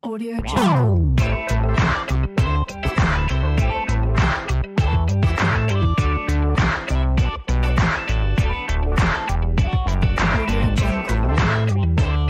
Audio Jungle. Audio Jungle.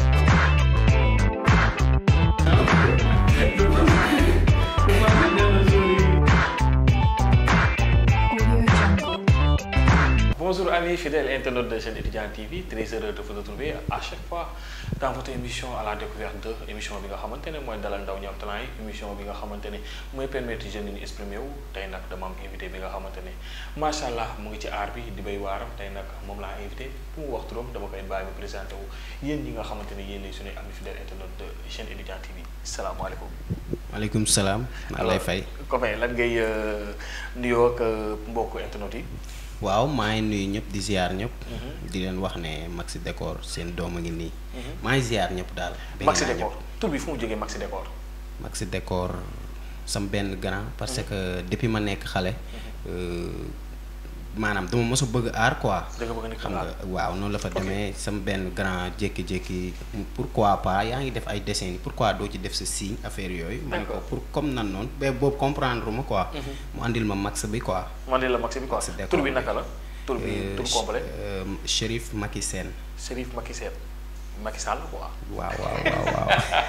Audio Jungle. Bonjour amis fidèles internautes de chaîne Étudiant TV très heureux de vous retrouver à chaque fois dans votre émission à la découverte de émission bi nga xamante ne mooy dalal ndaw ñi am talent yi émission bi nga xamante ne mooy permettre jeunes yi ñu exprimer wu tey nag dama am invité bi nga xamante ne macha allah mu ngi ci aar bi di bay waaram tey nag moom laa invité pour mu wax turam dama koy bàyyi mu présenté wu yéen ñi nga xamante ne yéen lay suñuy amis fidèles internautes de chaîne Étudiant TV salaamaaleykum. maaleykum salaam. maa lay fay. Copain lan ngay euh, nuyoo ak euh, mbokku internautes yi. waaw maa ngi nuyu ñëpp di ziar ñëpp. di leen wax ne Maxi Décor seen doom a ngi nii. maa ngi ziar ñëpp daal. bëgg Maxi naa Décor ñëpp. tur bi fu mu jógee Maxi Décor. Maxi Décor sam benn grand parce que depuis ma nekk xale. euh, maanaam dama mos a bëgg aar quoi. da nga bëgg a nekk xam nga aar. waaw noonu la fa demee sam benn grand jékki-jékki pourquoi pas yaa ngi def ay dessins pourquoi doo ci def sa signe affaire yooyu. man ko D'accord. pour comme nan noonu ba boobu comprendre ma quoi. mu andil ma max bi quoi. man de la Maxi bi quoi Maxi Décor tur bi bi. naka la. tur bi Euh, tur complet euh, Chérif Macky Sène Serif Macky Sall Macky Sall quoi. waaw waaw waaw waaw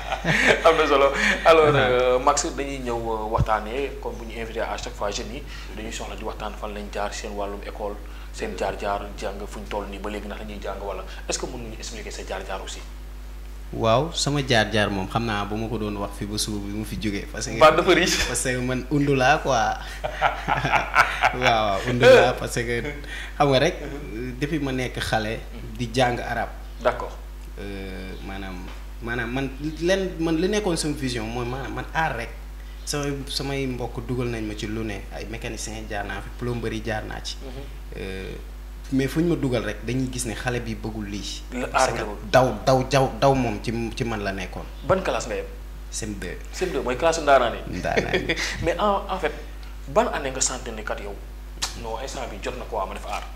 am na solo alors euh, Max dañuy ñëw euh, waxtaanee comme bu ñu invité à chaque fois jeunes yi dañuy soxla di waxtaan fan lañ jaar seen wàllum école seen jaar-jaar jàng fu ñu toll nii ba léegi ndax dañuy jàng wala est-ce que mën nga ñu expliquer sa jaar-jaar aussi. waaw sama jaar-jaar moom xam naa bu ma ko doon wax fi ba suba bi mu fi jógee parce que Ba dafa riche. parce que man undu laa quoi waaw waaw undu laa parce que xam nga rek depuis ma nekk xale di jàng arab d'accord euh, maanaam maanaam man len man li nekkoon sama vision mooy maanaam man aar rek samay samay mbokk dugal nañ ma ci lu ne ay mécanicien jaar naa fi plomberie jaar naa ci Euh, mais fu ñu ma dugal rek dañuy gis ne xale bi bëggul lii. La parce aar que nga bëgg. daw daw jaw daw moom ci ci man la nekkoon. ban classe nga yem. CM2 CM2 mooy classe ndaanaan yi. ndaanaan yi. mais en en fait ban année nga sentir ne kat yow non instant bi jot na ko waa ma def aar.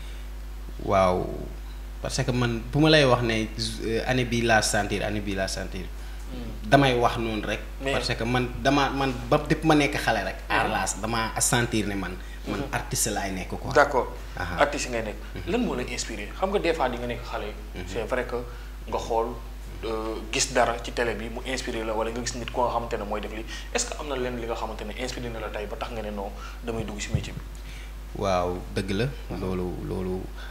waaw parce que man bu ma lay wax ne euh, année bii laa sentir année bii laa sentir damay wax noonu rek. Mais- parce que man dama man ba depuis ma nekk xale rek. aar laas dama sentir ne man. man artiste laay nekk quoi. d'accord Aha. artiste ngay nekk lan moo la inspiré xam nga des fois di nga nekk xale c'est vrai que nga xool euh, gis dara ci télé bi mu inspiré la wala nga gis nit ko nga xamante ne mooy def li est-ce que am na leen li nga xamante ne inspiré na la tey ba tax nga ne non damay dugg ci métier bi waaw dëgg la loolu loolu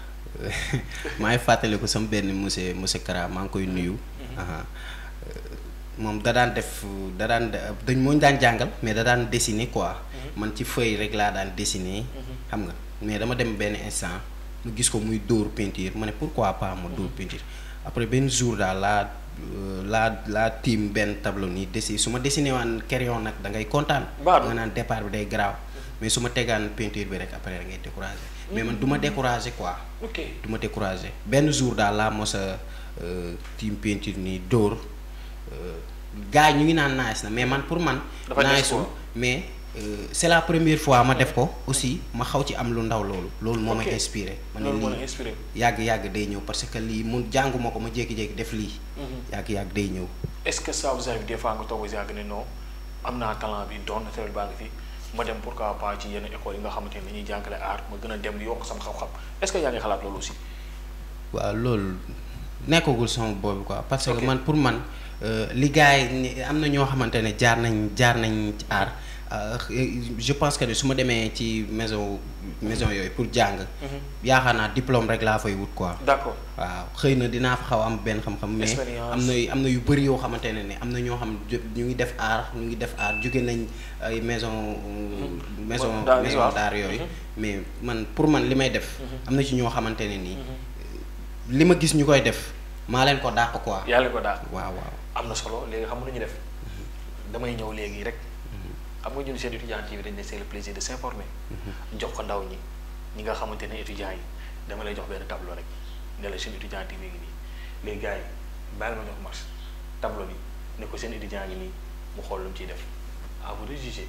maa ngi fàttaliku sama benn monsieur monsieur Kara maa ngi koy nuyu. aha. Euh, moom da daan def da daan dañ moo ñu daan jàngal mais da daan dessiner quoi. man ci feuille rek laa daan dessiner. xam nga mais dama dem benn instant mu gis ko muy dóor peinture ma ne pourquoi pas ma dóor peinture après benn jour daal laa euh, laa laa tiim benn tableau nii dessiner su ma dessiné waan crayon nag da ngay kontaan. Baadu. nga naan départ bi day garaaw. mais su ma tegaan peinture bi rek après da ngay découragé. mais man du ma découragé quoi. ok du ma découragé benn jour daal laa mos a euh, tiim peinture nii dóor euh, gars yi ñu ngi naan nice na mais man pour man. Dafa des nice quoi. mais euh, c'est la première fois ma def ko aussi ma xaw ci am lu ndaw loolu. loolu moo Ok. may inspiré. ma ne loolu moo la lii inspiré yàgg yàgg day ñëw parce que lii mun jànguma ko ma jékki-jékki def lii. yàgg yàgg day ñëw. est-ce que ça vous arrive des fois nga toog ba yàgg ne non am naa talent bi doon naturel baa ngi fi ma dem pourquoi pas ci yenn école yi nga xamante ne dañuy jàngale art ma gën a dem yokk sama xam-xam est-ce que yaa ngi xalaat loolu aussi waaw loolu nekkagul sama boobu quoi parce Ok. que man pour man euh, li gars yi ni- am na ñoo xamante ne jaar nañ jaar nañ ci aar euh, je pense que ne su ma demee ci maison maison yooyu pour jàng. yaakaar naa diplôme rek laa fay wut quoi. d'accord waaw xëy na dinaa fa xaw a am benn xam-xam. mais Expérience. am na am na yu bëri yoo xamante ne ne am na ñoo xam jo- ñu ngi def aar ñu ngi def aar jóge nañ ay maison. maison Daar yi maison waaw. d'art yooyu. Mhm. mais man pour man li may def. am na ci ñoo xamante ne nii. li ma gis ñu koy def maa leen ko dàq quoi. yàlla ko daal waaw waaw. am na solo léegi xam nga nu ñu def damay ñëw léegi rek xam nga ñun seen étudiant yi dañ ne c'est le plaisir de s'informer jox ko ndaw ñi ñi nga xamante ne étudiants yi dama lay jox benn tableau rek ne la seen étudiant yi ngi nii léegi gars yi bàyyi ma jox marche tableau bi ne ko seen étudiant yi nii mu xool lu mu ciy def à vous de juger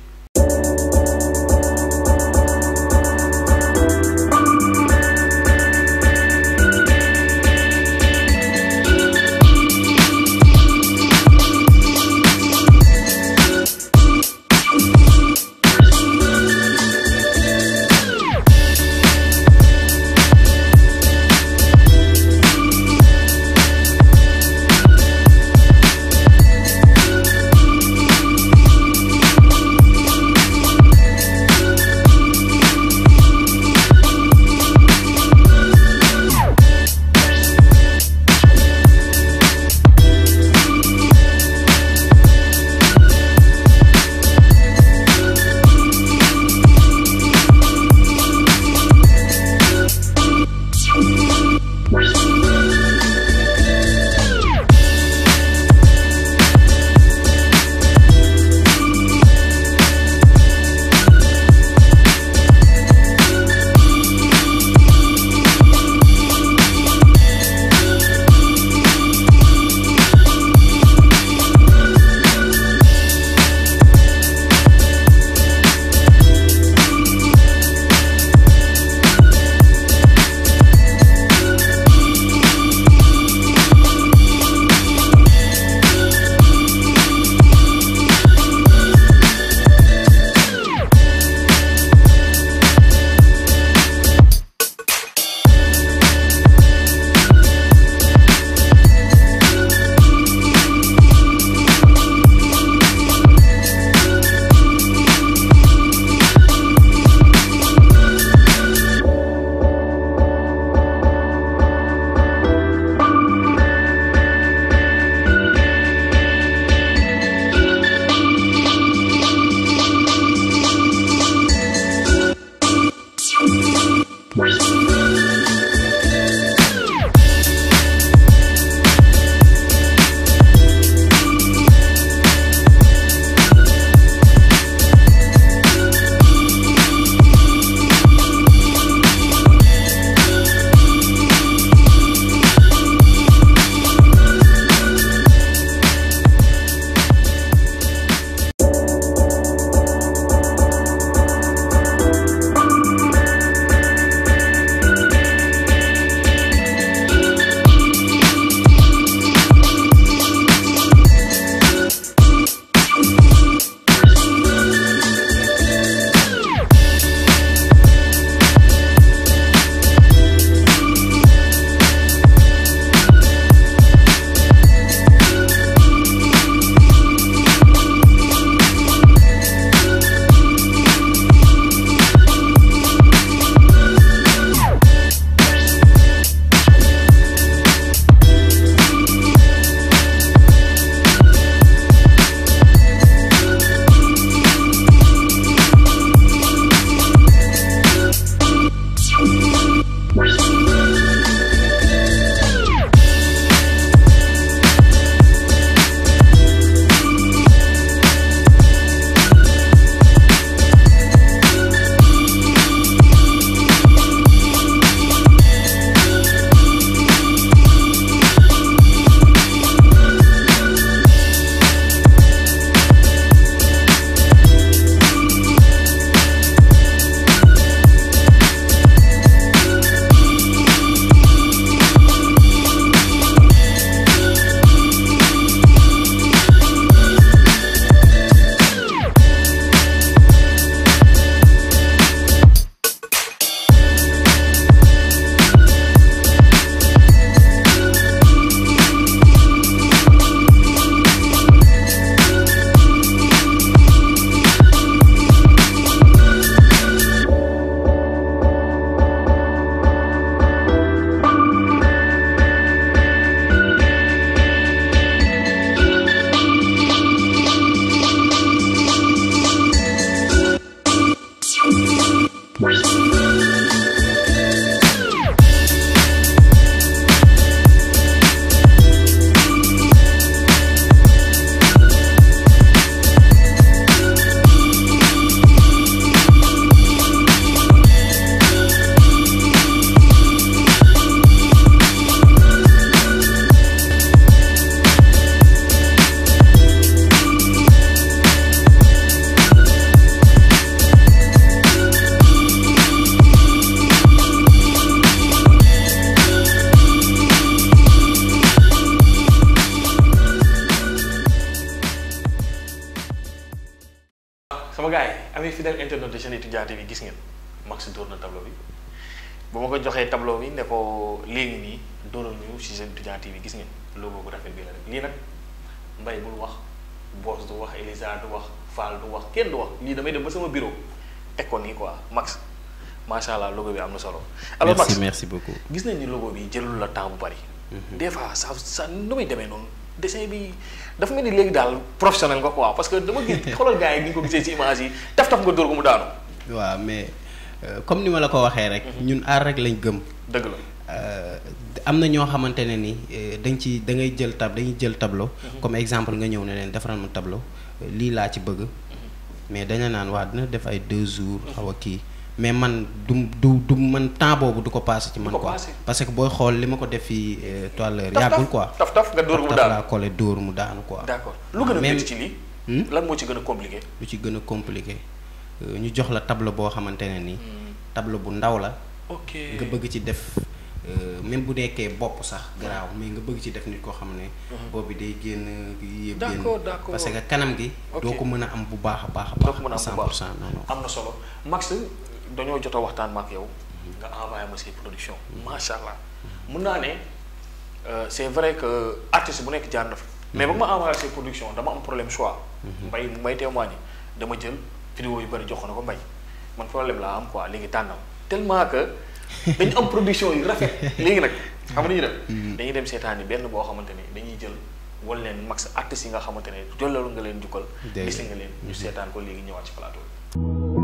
sama gars yi amee fidèle internet de Sen Étudiant TV gis ngeen Max dóor na tableau bi bu ma ko joxee tableau bi ne ko léegi nii dóoral ñu ci Sen Étudiant TV gis ngeen logo bu rafet bi la rek lii nag Mbaye bul wax Boss du wax Elisa du wax Fall du wax kenn du wax lii damay dem ba sama bureau teg ko nii quoi Max macha allah logo bi am na solo. alors merci Max merci beaucoup. gis nañ ni logo bi jëlul la temps bu bari. des fois ça ça nu muy demee noonu dessin bi dafa mel ni léegi daal professionnel nga quoi parce que dama gis xoolal gars yi ni nga ko gisee ci image yi taf taf nga dóor ko mu daanu. waaw mais euh, comme ni ma la ko waxee rek. ñun aar rek lañ gëm. dëgg la. Euh, am na ñoo xamante ne ni euh, dañ ci da ngay jël tab dañuy jël tableau. comme exemple nga ñëw ne leen defaral ma tableau euh, lii laa ci bëgg. mais daña naan waa dina def ay deux jours. xaw a kii mais man du du du man temps boobu du ko passé ci man ko quoi passé. parce que booy xool li ma ko def fii euh, tout à l'heure taf yàggul taf quoi. taf taf nga dóor ko mu taf laa daanu. collé dóor mu daanu quoi. d'accord lu gën a Même- métti ci lii. Hmm? lan moo ci gën a compliqué. lu ci gën a compliqué euh, ñu jox la tableau boo xamante ne ni. tableau bu ndaw la. ok nga bëgg ci def euh, même bu nekkee bopp sax garaaw mais nga bëgg ci def nit koo xam ne. bopp bi day génn kii yëpp génn. D'accord, d'accord. parce que kanam gi. Ok. doo ko mën a am bu baax a baax a doo baax. ko mën a am bu 100 baax pour cent non non. am na solo Max dañoo jot a waxtaan ma ak yow nga envoyé ma say production macha allah mun naa ne euh, c'est vrai que artiste bu nekk jaar na fa mais ba ma envoyé say production dama am problème choix mbay mu may témoigner dama jël vidéo yu bëri jox ko na ko mbay man problème laa am quoi léegi tànnal tellement que dañu am production yu rafet léegi nag xam nga ni ñu def dañuy dem seetaan yi benn boo xamante ni dañuy jël wala leen max artistes yi nga xamante ne jolloolu nga leen jukkal Dëgg la. gis nga leen ñu seetaan ko léegi ñëwaat ci plateau bi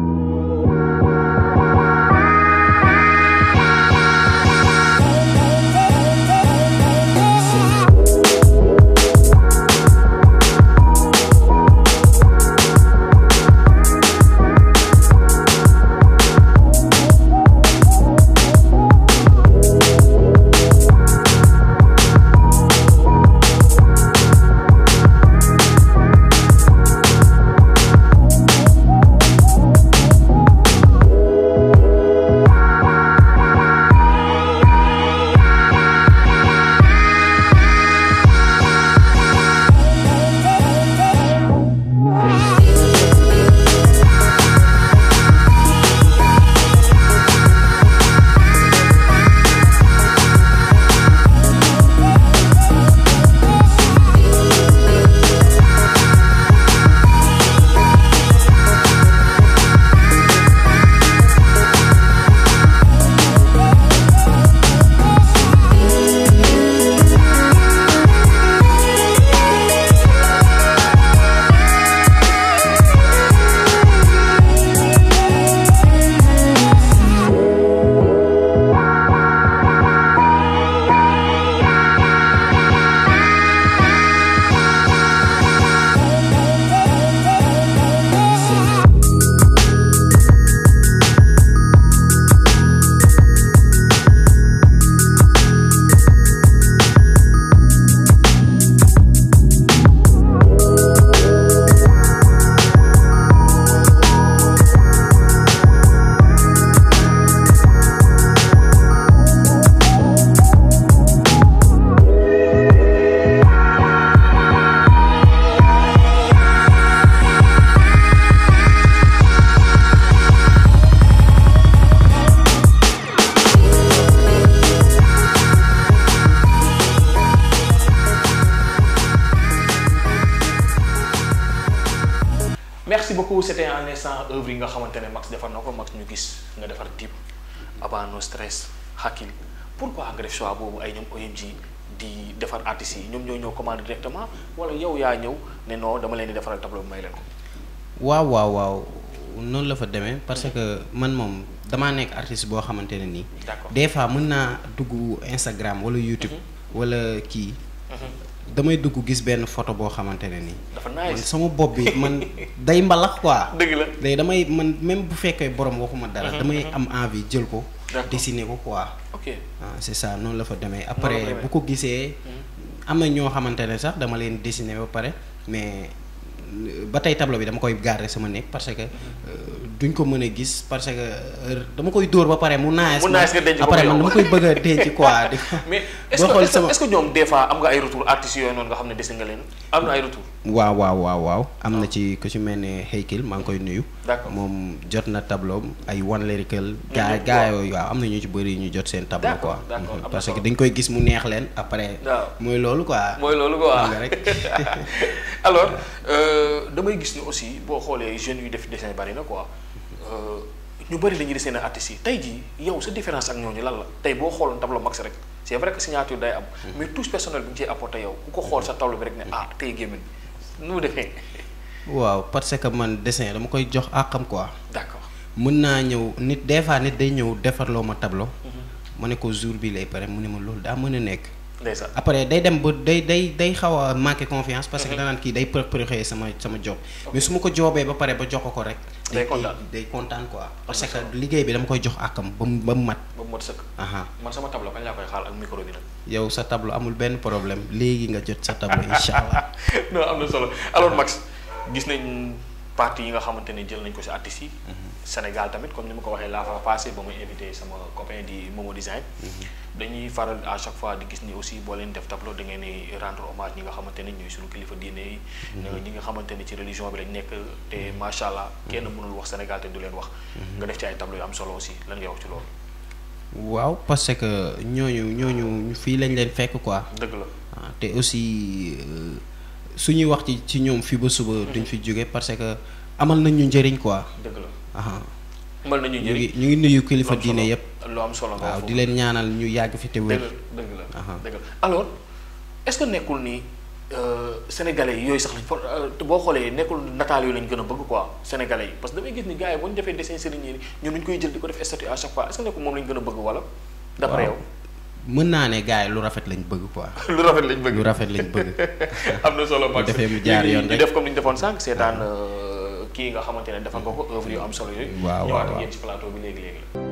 merci beaucoup c'était un instant œuvre yi nga xamante ne Max defar na ko Max ñu gis nga defar Dip Aba No Stress Hakill pourquoi nga def choix boobu ay ñoom OMG di defar artistes yi ñoom ñoo ñëw commande directement wala yow yaa ñëw ne non dama leen di defaral tableau bi may leen ko. waaw waaw waaw noonu la fa demee parce que man moom damaa nekk artiste boo xamante ne nii. D'accord. des fois mën naa dugg Instagram wala YouTube. wala kii. damay dugg gis benn photo boo xamante ne nii. dafa man nice sama bopp bi man day mbalax quoi. dëgg la. léegi damay man même bu fekkee borom waxuma dara. damay am envie jël ko. D'accord. dessiner ko quoi. ok ah c'est ça noonu la fa demee la après demee. bu ko gisee am na ñoo xamante ne sax dama leen dessiner ba pare mais euh, ba tey tableau bi dama koy garder sama néeg parce que euh, duñ ko mën a gis parce que euh, dama koy dóor ba pare mu naaj. Mu nice nga denc ko après yow. man dama koy bëgg a denc quoi. di ko- mais est-ce boo que xool est-ce que sama- est-ce que ñoom des fois am nga ay retour artistes yooyu noonu nga xam ne dese nga leen am na ay retour waaw waaw waaw waaw am na ci ku ci mel ne Heykil maa ngi koy nuyu. D'accord. moom jot na tableau am ay one lyrical. gaa ñëpp gaa waaw. yooyu waaw am na ñu ci bëri ñu jot seen tableau D'accord, quoi. d'accord, Mhm. am na parce que solo. dañ koy gis mu neex leen après. waaw mooy loolu quoi. mooy loolu quoi xam nga rek. alors euh, damay gis ne aussi boo xoolee jeunes yu def dessin bari na quoi euh, ñu bari dañuy dessiné artistes yi tey jii yow sa différence ak ñooñu lan la tey boo xooloon tableau max rek c'est vrai que signature day am mais touche personnelle bi nga ciy apporté yow ku ko xool sa tableau bi rek ne ah tey gémmin nu mu defee waaw parce que man dessin dama koy jox àqam quoi. d'accord mën naa ñëw nit des fois nit day ñëw defarloo ma tableau. ma ne ko jour bi lay pare mu ne ma loolu daa mën a nekk. ndeysaan après day dem ba day day day xaw a manqué confiance parce que danaan kii day préparé sama sama job mais su ma ko joobee ba pare ba jox ko ko rek. Day koy- kontaan. day kontaan quoi. parce na que solo. liggéey bi dama koy jox àkkam ba mu ba mu mat. ba mu mot sëkk aha man sama tableau kañ laa koy xaal ak micro bi nag yow sa tableau amul benn problème léegi nga jot sa tableau incha allah. non am na solo alors Max gis nañ partie yi nga xamante ne jël nañ ko ci artistes yi. Sénégal tamit comme ni ma ko waxee laa fa passé ba muy invité sama copain di Momo Design. dañuy faral à chaque fois di gis ni aussi boo leen def tableau da ngeen di rendre hommage ñi nga xamante ne ñooy suñu kilifa diine yi. ñi nga xamante ne ci religion bi lañ nekk te macha allah kenn mënul wax Sénégal te du leen wax. nga def ci ay tableau yu am solo aussi lan ngay wax ci loolu. waaw parce que ñooñu ñooñu fii lañ leen fekk quoi. dëgg la ah te aussi euh, suñuy wax ci ci ñoom fii ba suba duñ fi jóge parce que amal nañ ñu njëriñ quoi. dëgg la aha mën nañu ñu ngi njëriñ. ñu ngi nuyu kilifa lu am diine solo- yépp lu am solo nga wax waaw foofu. di leen ñaanal ñu yàgg fi te dëgg wér. la dëgg la Aha. dëgg la alors est-ce que nekkul ni euh, sénégalais yi yooyu sax lañ for- euh, te boo xoolee nekkul nataal yooyu lañ gën a bëgg quoi sénégalais yi parce que damay gis ni gars yi bu ñu defee dessin sëriñ yi ñun ñu koy jël di ko def statut à chaque fois est-ce que nekkul moom lañ gën a bëgg wala d'après yow mën naa ne gars yi lu rafet lañ bëgg quoi. lu rafet lañ bëgg lu rafet lañ bëgg. am na solo Max defee mu jaar Léegi yoon ñu rek. def comme ni ñu defoon sànq seetaan euh, kii nga xamante ne defal nga ko œuvre yu am solo yooyu Waaw, ñëwaat waaw, ak waaw. yéen ci plateau bi léegi léegi la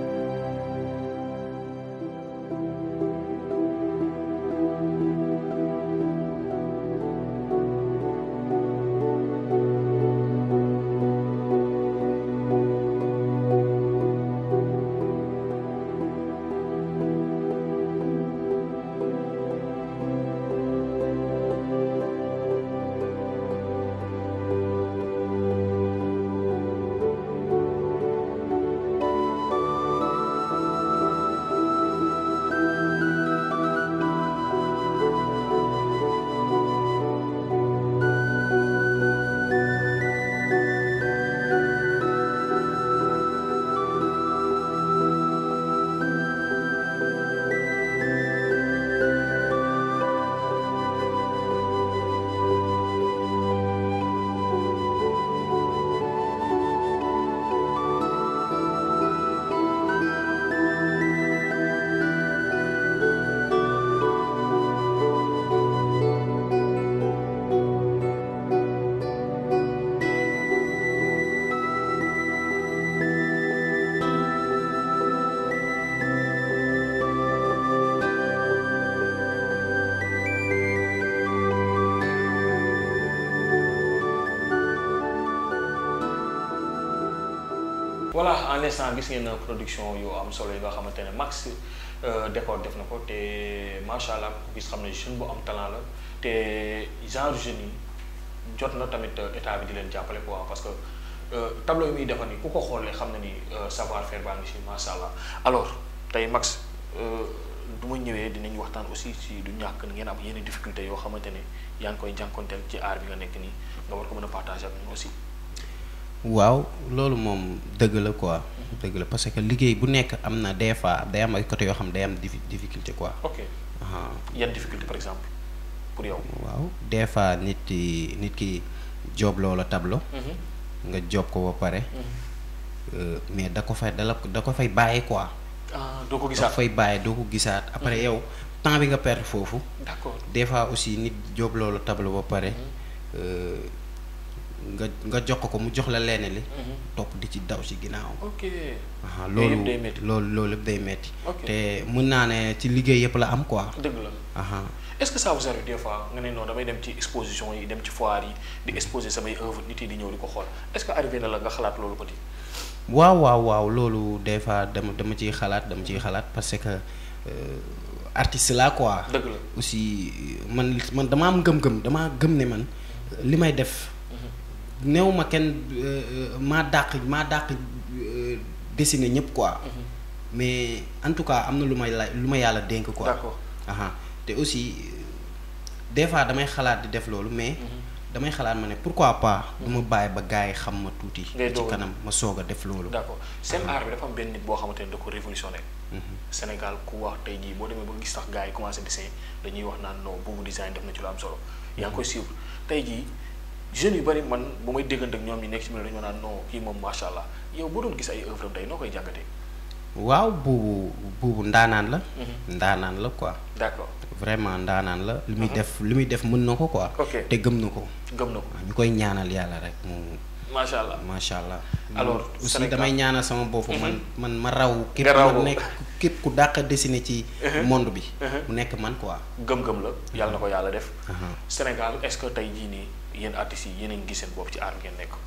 voilà en instant gis ngeen production yu am solo yi nga xamante ne max euh, décor def na ko te macha allah ku gis xam ne jeune bu am talent la te genre jeunes yi jot na tamit euh, état bi di leen jàppale quoi parce que euh, tableau yi muy defar ni ku ko xoolee xam na ni euh, savoir faire baa ngi si macha allah alors tey max du ma ñëwee dinañ waxtaan aussi si du ñàkk ngeen am yenn difficulté yoo xamante ne yaa ngi koy jànkonteel ci aar bi nga nekk nii nga war ko mën a partager ak ñun aussi. waaw loolu moom dëgg la quoi. dëgg la parce que liggéey bu nekk am na des fois day am ay côté yoo xam day am diffi- difficulté quoi. ok ah yan difficulté par exemple pour yow. waaw des fois nit ki nit ki job loola tableau nga job ko ba pare euh, mais da ko fay da la da ko fay bàyyi quoi. ah doo ko da ko gisaat fay bàyyi doo ko gisaat après yow temps bi nga perdre foofu. d'accord des fois aussi nit job loolu tableau ba pare euh, nga nga jox ko ko mu jox la leneen li topp di ci daw ci ginnaaw ok aha Yooyu loolu yëpp day métti. loolu loolu yëpp day metti Ok. te mën naa ne ci liggéey yëpp la am quoi dëgg la aha est-ce que ça vous arrive des fois nga ne non damay dem ci exposition yi dem ci foire yi di exposer samay œuvre nit yi di ñëw di ko xool est-ce que arrivé na la nga xalaat loolu petit waaw waaw waaw loolu des fois dama dama ciy xalaat dama ciy xalaat parce que euh, artiste la quoi dëgg la aussi man man dama am gëm-gëm dama gëm ne man li may def néew ma kenn euh, euh, maa dàq maa dàq euh, dessiner ñëpp quoi mais en tout cas am na lu may la lu ma yàlla dénk quoi D'accord. aha te aussi des fois damay xalaat di def loolu mais damay xalaat ma ne pourquoi pas du ma bàyyi ba gars yi xam ma tuuti Ngay ci doog a- kanam ma soog a def loolu d'accord seen art bi dafa am benn nit boo xamante ne da ko révolutionné Sénégal ku wax tey jii boo demee ba gis sax gars yi commencé dessin dañuy wax naan non boobu design def na ci lu am solo yaa ngi koy suivre tey jii jeunes yu bari man bu may déggante ak ñoom ñi nekk ci milieu dañu ma naan non kii moom macha allah yow boo doon gis ay œuvre am tey noo koy jàngatee. waaw buubu buubu ndaanaan la ndaanaan la quoi d'accord vraiment ndaanaan la li muy def li muy def mën na ko quoi Ok. te gëm na ko gëm na ko waaw ñu koy ñaanal yàlla rek mu macha allah. macha allah Alors, aussi Sénégal- damay ñaanal sama bopp man man ma raw képp Nga raw ma ko. nekk képp ku dàq dessiné ci monde bi mu nekk man quoi gëm-gëm la yàlla na ko yàlla def. Aha. Sénégal est-ce que tey jii nii yéen artistes yi yéen a ngi gis seen bopp ci art ngeen nekk.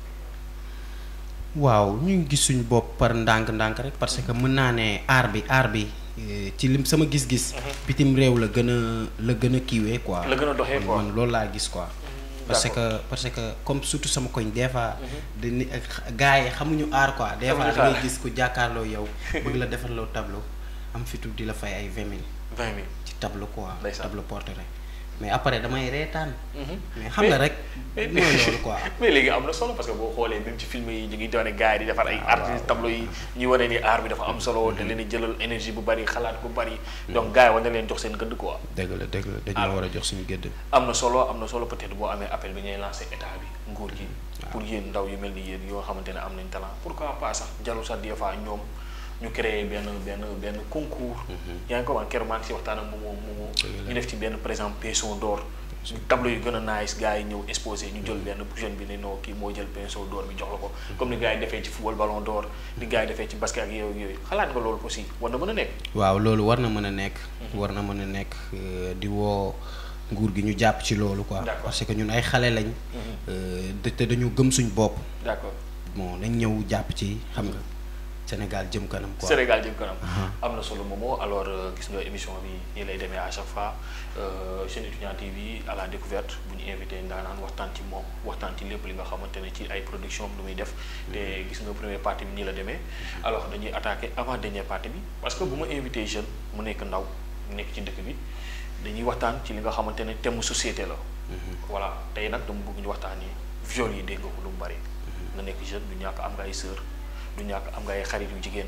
waaw ñu ngi gis suñu bopp par ndànk-ndànk rek parce que mën naa ne aar bi aar bi eh, ci lim sama gis-gis bitim réew la gën a la gën a kiiwee quoi La gën a doxee man- quoi. man loolu laa gis quoi parce d'accord. que parce que comme surtout sama koñ des fois dañuy gars yi xamuñu aar quoi des fois Xamuñu da ngay aar. gis ku jàkkaarloo yow bëgg la defarloo tableau am fitu di la fay ay vingt mille vingt mille. ci tableau quoi Ndeysaan. tableau portrait mais après damay reetaan Mhm. mais xam nga rek mais mooy loolu quoi mais léegi am na solo parce que boo xoolee même ci film yi ñu ngi doone gars yi di defar ay Ah, artistes waaw. tableau yi ñuy wane ni art bi dafa am solo te leen di jëlal énergie bu bari xalaat bu bari donc gars yi war na leen jox seen gëdd quoi dëgg la dëgg la dañu Alors. war a jox suñu gëdd am na solo am na solo peut-être boo amee appel bi ngay lancé état bi nguur gi pour yéen ndaw yu mel ni yéen yoo xamante ne am nañ talent pourquoi pas sax jalu sax des fois ñoom ñu créer benn benn benn concours yaa ngi ko wax keroog maa ngi si waxtaan ak moomoo moomoo ñu def ci benn par exemple pinceau d'or tableau yu gën a nice gars yi ñëw exposé ñu jël benn jeune bi ne non kii moo jël pinceau d'or bi jox la ko comme ni gars yi defee ci football ballon d'or ni gars yi defee ci basket ak yooyu yooyu xalaat nga loolu aussi war na mën a nekk waaw loolu war na mën a nekk war na mën a nekk euh, di woo nguur gi ñu jàpp ci loolu quoi D'accord. parce que ñun ay xale lañ euh, de- te dañu gëm suñ bopp d'accord bon nañ ñëw jàpp ci xam nga Sénégal jëm kanam quoi Sénégal jëm kanam am na solo moomoo alors euh, gis nga émission bi nii lay demee à chaque fois euh, Jeune Étudiant TV à la découverte bu ñu invité ndaanaan waxtaan ci moom waxtaan ci lépp li nga xamante ne ci ay production am lu muy def te gis nga première partie bi nii la demee alors dañuy attaqué avant dernière partie bi parce que bu ma invité jeune mu nekk ndaw mu nekk ci dëkk bi dañuy waxtaan ci li nga xamante ne thème mu société la voilà tey nag dama bëgg ñu waxtaanee viol yi dégg nga ko lu mu bari nga nekk jeune du ñàkk am nga ay sœur du ñàkk am nga ay xarit yu jigéen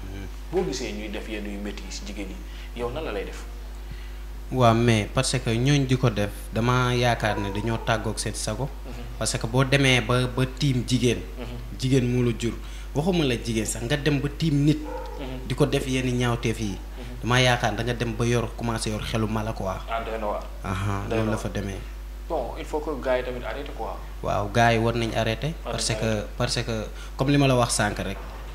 boo gisee ñuy def yenn yu métti yi si jigéen yi yow nan la lay def waaw mais parce que ñooñ di ko def dama yaakaar ne dañoo tàggoog seen sago parce que boo demee ba ba tiim jigéen jigéen moo la jur waxuma la jigéen sax nga dem ba tiim nit di ko def yenn ñaawteef yi dama yaakaar da nga dem ba yor commencé yor xelu mala quoi ah doy na waar aha Doy loolu na la fa demee bon il faut que gars yi tamit arrêté quoi waaw gars yi war nañ arrêté War parce nañ que parce que comme li ma la wax sànq rek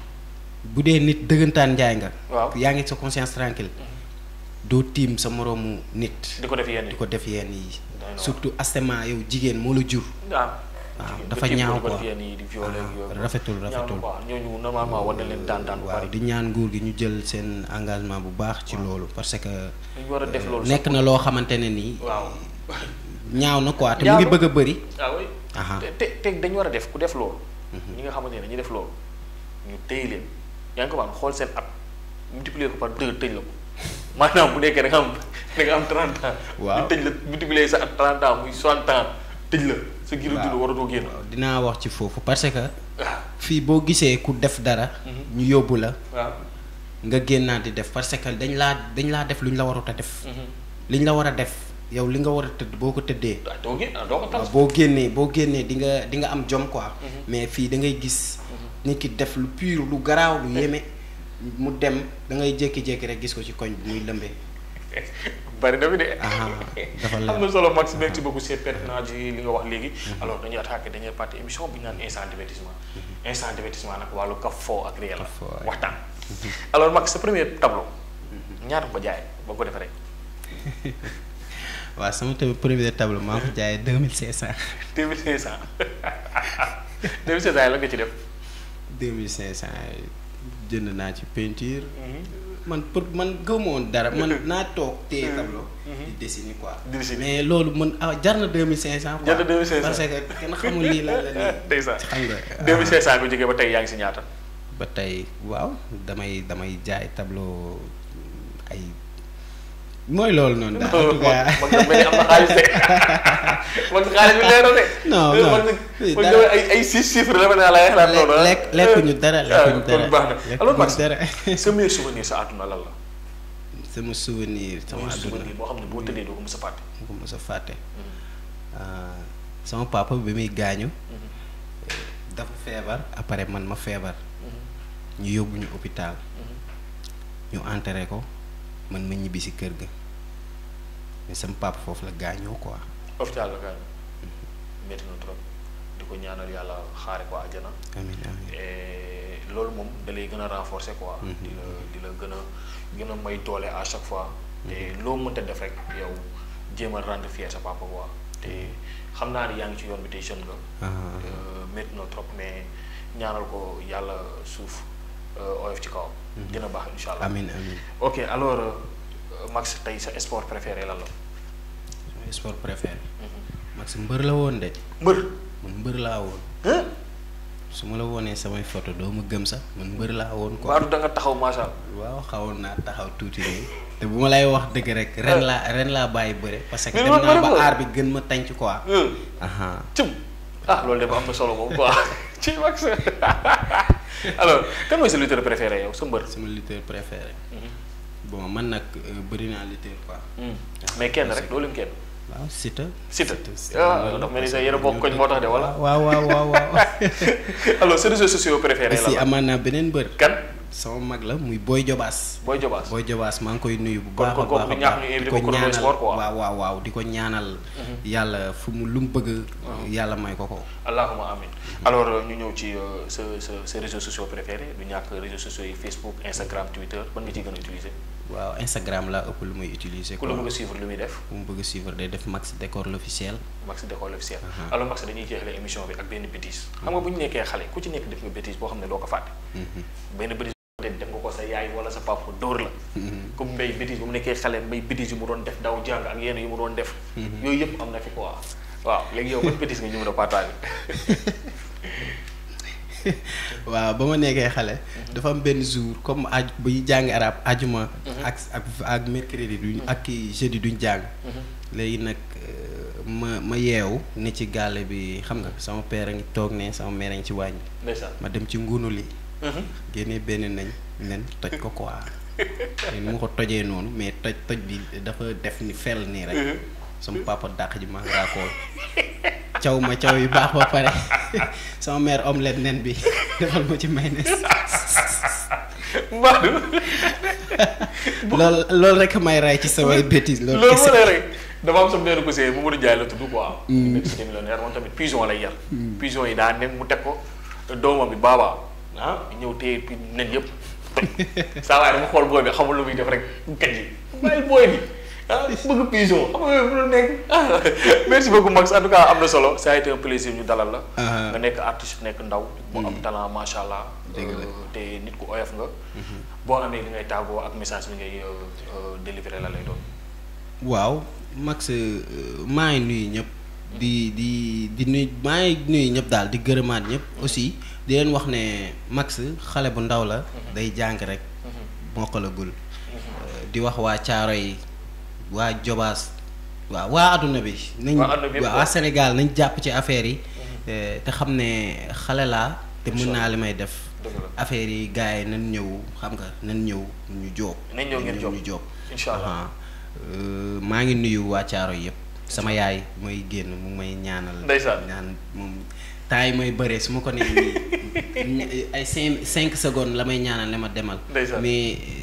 bu dee nit dëggantaan njaay nga waaw yaa ngi sa conscience tranquille doo tiim sa moroomu nit di ko def yenn di yi ko def yenn yi Doy na waar. surtout astement yow jigéen moo la jur ah waaw jigéen dafa ba tiim ko ñaaw di ko def quoi. yenn yi di violé ak yooyu Ah, rafetul ñaaw na rafetul quoi ñooñu normalement war na leen daan daan bu waaw bari di ñaan nguur gi ñu jël seen engagement bu baax ci loolu parce que dañu war a def loolu nekk na loo xamante ne nii waaw ñaaw na quoi te mu Ñaaw ngi na. bëgg a bëri ah oui Aha. te te te dañu war a def ku def loolu ñi nga xamante ne dañuy def loolu ñu téye leen yaa ngi ko xool seen at multiplier ko par deux tëj la ko maanaam bu nekkee da nga am da nga am 30 ans Waaw. ñu tëj la multiplier sa at 30 ans muy 60 ans tëj la sa giru dund Waaw. waratoo génn waaw dinaa wax ci foofu parce que waaw fii boo gisee ku def dara ñu yóbbu la waaw nga génnaat di def parce que dañ laa dañ laa def lu ñu la warut a def li ñu la war a def yow li nga war a tëdd boo ko tëddee ah doo génn ah doo ko tal waaw boo génnee boo génnee di nga di nga am jom quoi mais fii da ngay gis nit ki def lu pur lu garaaw lu yéeme mu dem da ngay jékki-jékki rek gis ko ci koñ bi muy lëmbee bari na fi de. ah dafa leer am na solo Max merci beaucoup c'est pertinent ji li nga wax léegi. alors dañuy attaqué dernière partie émission bi ñu naan instant divertissement. instant divertissement nag wàllu kaf foo ak réel la. Kaf foo, ouais. waxtaan. alors Max sa premier tableau. ñaata nga ko jaay boo ko defee rek. waaw sama tamit premier tableau maa ngi ko jaayee deux mille cinq cent. deux mille cinq cent deux mille cinq cent la nga ci def. deux mille cinq cent jënd naa ci peinture. man pour man gëmuma woon dara man naa toog téye tableau. di dessiner quoi. Di dessiner. mais loolu man ah jar na deux mille cinq cent. quoi Jar na 2500. parce que kenn xamul lii lan la nii. ndeysaan xam nga. deux mille cinq cent nga jógee ba tey yaa ngi si ñaata. ba tey waaw damay damay jaay tableau ay mooy loolu noonu daal en tout cas man man mel ni am na xaalis de man xaalis bi leer na de. Non, non. man man Dara. ay ay six chiffres la ma ne la xalaat noonu ah. lekk lekkuñu dara lekkuñu kon dara baax na alors Max lekkuñu dara sa meilleur souvenir sa àdduna lan la. sama souvenir sama meilleur àdduna souvenir boo xam ne boo tëddee doo ko mës a fàtte. mu ko mos a fàtte Ah, sama papa bi muy gaañu dafa feebar après man ma feebar ñu yóbbu ñu hôpital ñu enterré ko man ma ñibbi si kër ga mais sama papa foofu la gaañoo quoi hôpital la gaañ métti na trop di ko ñaanal yàlla xaare ko àjjana. amiin amiin et loolu moom da lay gën a renforcer quoi. di la di la gën a gën a may doole à chaque fois. te loo mënta def rek yow jéem a rendre fier sa papa quoi te xam naa ni yaa ngi ci yoon bi tey jeune nga. Ah, Euh, métti na trop mais ñaanal ko yàlla suuf euh, oyof ci kawam. dina baax incha allah. amiin amiin ok alors euh, Max tey sa sport préféré lan la. sama sport préféré Max mbër la woon de mbër. man mbër laa woon ah. su ma la wonee samay photo doo ma gëm sax man mbër laa woon quoi Baadu da nga taxaw macha allah. waaw xawoon naa taxaw tuuti nii te bu ma lay wax dëgg rek ren laa ren laa bàyyi bëre parce que Mais dem loolu naa bëri ba nga. aar bi gën ma tànc quoi ah. aha cëm ah loolu de ba am na solo moom quoi ci Max alors kan mooy sa lutteur préféré yow sa mbër. sama lutteur préféré bon man nag euh, bëri naa lutteur quoi mais kenn rek doo lim kenn. waaw Siteu Siteu Siteu, ah loolu dafa mel ni parce sax que yéen a bokk koñ moo tax de wala. waaw waaw waaw waaw alors sa réseaux sociaux préférés aussi la la amaan naa beneen bër kan sama mag la muy Boy Jobaas Boy Jobaas. Boy Jobaas maa ngi koy nuyu bu Kon- baax a kon kooku baax a du ñàkk baax ñu invité di ko ko Chrono ñaanal Sport, quoi. waaw waaw waaw di ko ñaanal yàlla fu mu lu mu bëgg yàlla may ko ko allahuma amin alors euh, ñu ñëw ci euh, sa sa sa réseaux sociaux préférés du ñàkk réseaux sociaux yi Facebook Instagram Twitter ban nga ciy gën a utiliser. waaw Instagram laa ëpp lu muy utiliser ku quoi la bëgg a suivre lu muy def. ku mu bëgg a suivre day def Max Décor l'officiel Max Décolle officiel. alors Max dañuy jeexale émission bi ak benn bêtise. xam nga bu ñu nekkee xale ku ci nekk def nga bêtise boo xam ne doo ko fàtte. benn bêtise boo xam ne def nga ko sa yaay wala sa papa dóor la. comme mbay bêtise bu mu nekkee xale mbay bêtise yu mu doon def daw jàng ak yenn yu mu doon def. yooyu yëpp am na fi quoi. waaw léegi yow ban bêtise nga ñu mën a partager. waaw ba ma nekkee xale dafa am benn jour comme aju bu ñu jàng arab ajuma ak ak ak mercredi duñ ak kii jeudi duñ jàng léegi nag euh, ma ma yeewu ne ci gàlle bi xam nga sama père a ngi toog ne sama mère a ngi ci wàññi ndeysaan. ma dem ci ngunu li génnee benn nañ nen toj ko quoi te ni ma ko tojee noonu mais toj toj bi dafa def ni fel nii rek sama papa dàq ji ma raakool caw ma caw yu baax ba pare sama mère omelette nen bi defal ma ci mayonnaise Mbadou. loolu loolu rek may ray ci samay bêtises loolu loolu kese moo lay rek dafa am sama benn cousin Mamadou Ndiaye la tudd quoi. nekk ci millionnaire moom tamit pigeon lay yar. pigeon yi daa nen mu teg ko doomam bi baaba ah ñëw téye pi nen yëpp toj saa waaye dama xool booy bi xamul lu muy def rek kañ yi bàyyi booy bi ah bëgg pigeon xam nga lu nekk ah merci beaucoup Max en tout cas am na solo ça a été un plaisir ñu dalal la. Ah. nga nekk artiste nekk ndaw. bu am talent macha allah. Dëgg la. Euh, te nit ku oyof nga. boo amee li ngay tàggoo ak message bi ngay euh, euh, délivrer la lay doon. waaw Max euh, maa ngi nuyu ñëpp di di di nuyu maa ngi nuyu ñëpp daal di gërëmaat ñëpp aussi di leen wax ne Max xale bu ndaw la day jàng rek mokkalagul Euh, di wax waa caaro yi waa Jobaas waaw waa adduna bi nañ Waa adduna bi yëpp waa quoi. Sénégal nañ jàpp ci affaire yi euh, te xam ne xale laa te mën naa li may def dëgg la affaire yi gars yi nañ ñëw xam nga nañ ñëw ñu jóob Nañ ñëw ngeen jóob. ñu jóob Incha allah. Aha. Euh, maa ngi nuyu waa caaro yëpp sama yaay mooy génn mu may ñaanal Ndeysaan. ñaan moom temps yi may bëree su ma ko nee nii ay cinq cinq secondes la may ñaanal ne ma demal Ndeysaan. mais euh,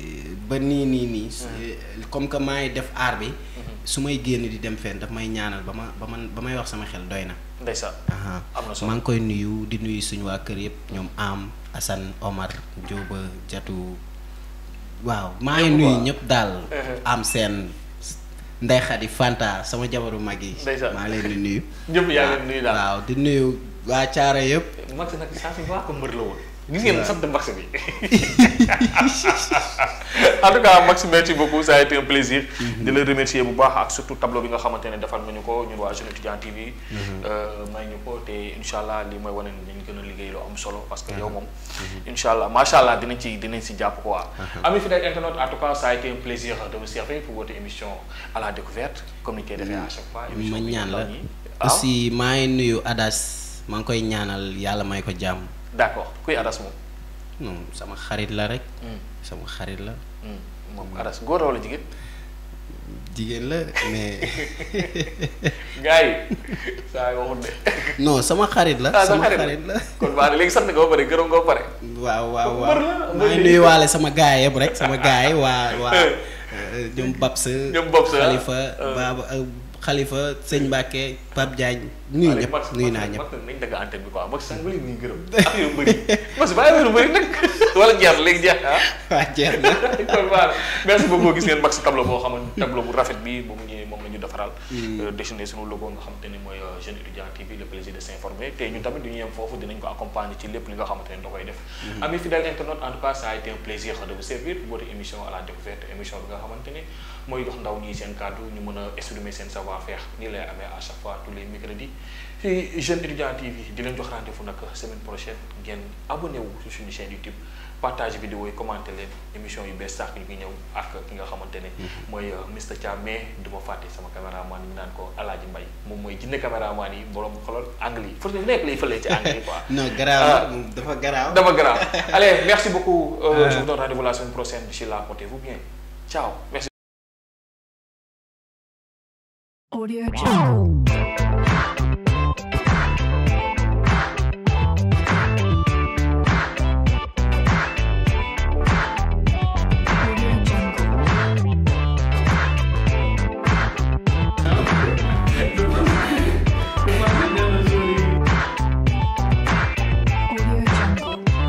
ba nii nii nii comme que maa ngi def aar bi su may génn di dem fenn daf may ñaanal ba ma ba man ba may wax sama xel doy na ndeysaan aha am na solo maa ngi koy nuyu di nuyu suñu waa kër yëpp ñoom am Assane Omar Jóoba Jatu waaw maa ngi Ñëpp nuyu quoi. ñëpp daal Mhm. am seen Ndey Xadi Fanta sama jabaru mag yi Ndeysaan. maa ngi leen di nuyu ñëpp yaa leen nuyu daal waaw di nuyu waa Caara yëpp Max nag saa si baax ko mbër la woon gis ngeen sant Max bi en tout cas Max merci beaucoup ça a été un plaisir di la remercier bu baax ak surtout tableau bi nga xamante ne defal nga ñu ko ñun waa Jeune Étudiant TV may ñu ko te incha allah li mooy wane ne dañ gën a liggéey lu am solo parce que yow moom incha allah macha allah dinañ ci dinañ si jàpp quoi ami fidèle internaute en tout cas ça a été un plaisir de vous servir pour votre émission à la découverte comme ni ñu koy defee à chaque fois émission ma bi ñaan ñu la ndaw ñi. waaw aussi maa ngi nuyu Adas maa ngi koy ñaanal yàlla may ko jàmm d'accord kuy Adas moom non sama xarit la rek Hmm. sama xarit la Hmm, moom Adas góor la wala jigéen jigéen la mais gars yi saa yi waxut de non sama xarit la ah sa sama xarit xarit la kon baa léegi sant nga ba pare gërëm nga ba pare waaw waaw Mbër waaw la, mbër maa ngi yi. nuyuwaale sama gaay yëpp rek sama gaay yi waa waa euh, ñoom Babs Ñoom Babs, ah. Xalifa Euh. Baba euh, Xalifa Sëñ Mbàkke Pape Diagne nuyu ñëpp nuyu naa ñëpp Max nañ dagg antenne bi quoi Max sax nga leen ñuy gërëm ak yow bëri Max bàyyi wéru bëri nag wala jeex na léegi jeex na ah waa jeex na kon voilà merci beaucoup gis ngeen Max tableau boo xamante tableau bu rafet bi bu mu ñëwee moom la ñu defaral dessiné sunu logo nga xamante ni mooy euh, Jeune Étudiant TV le plaisir de s'informer te ñun tamit du ñu yem foofu dinañ ko accompagner ci lépp li nga xamante ne da koy def amis fidèles internautes en tout cas ça a été un plaisir de vous servir pour votre émission à la découverte émission bi nga xamante ni mooy dox ndaw ñi seen kàddu ñu mën a exprimer seen savoir faire nii lay amee à chaque fois tous les mercredis ci Jeune Étudiant TV di leen jox rendez-vous nag semaine prochaine ngeen abonné wu ci suñu chaîne YouTube partage vidéo yi commenté leen émission yu bees sax ñu ngi ñëw ak ki nga xamante ne mooy Mr Thiam mais du ma fàtte sama caméraman yi ñu naan ko Alaaji Mbay moom mooy jinne caméraman yi borom xolal angle yi fu nekk lay fëlee ci angle yi quoi non garaaw Ah. moom dafa garaaw dama grave allez merci beaucoup euh, Ah. je vous donne rendez-vous la semaine prochaine d'ici là portez-vous bien ciao merci Audio Jungle.